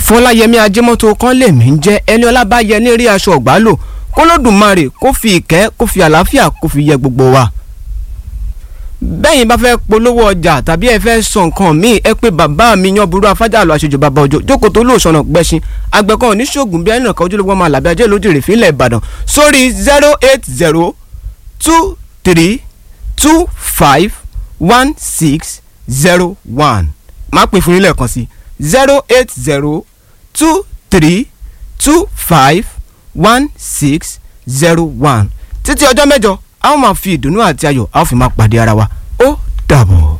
fọláyẹmí ajẹmọ́tò kan lèmi ń jẹ́ ẹni ọlábàyẹ ní rí aṣọ ọ̀gbá lò kólódùmarè kó fi ìkẹ́ kó fi àlàáfíà kó fi yẹ gbogbo wa. bẹ́yìn bá fẹ́ polówó ọjà tàbí ẹ fẹ́ sọ nǹkan míì ẹ pé bàbá mi yan burú afájà lọ àṣejù bàbá ọjọ́ jókòó tó lóòṣọ̀nà gbẹ̀ṣin àgbẹ̀kan oníṣègùn bí ẹnìkan ojúlówó ọmọ àlàbí ajé lójú rè fílẹ̀ ìbàdàn sórí zero eight zero two three two five one six zero one máa pè fún yín lẹ́ẹ̀kan sí zero eight zero two three two five one six zero one títí ọjọ́ mẹ́jọ a ó máa fi ìdùnnú àti ayọ̀ a ó fi máa pàdé ara wa ó dàbọ̀.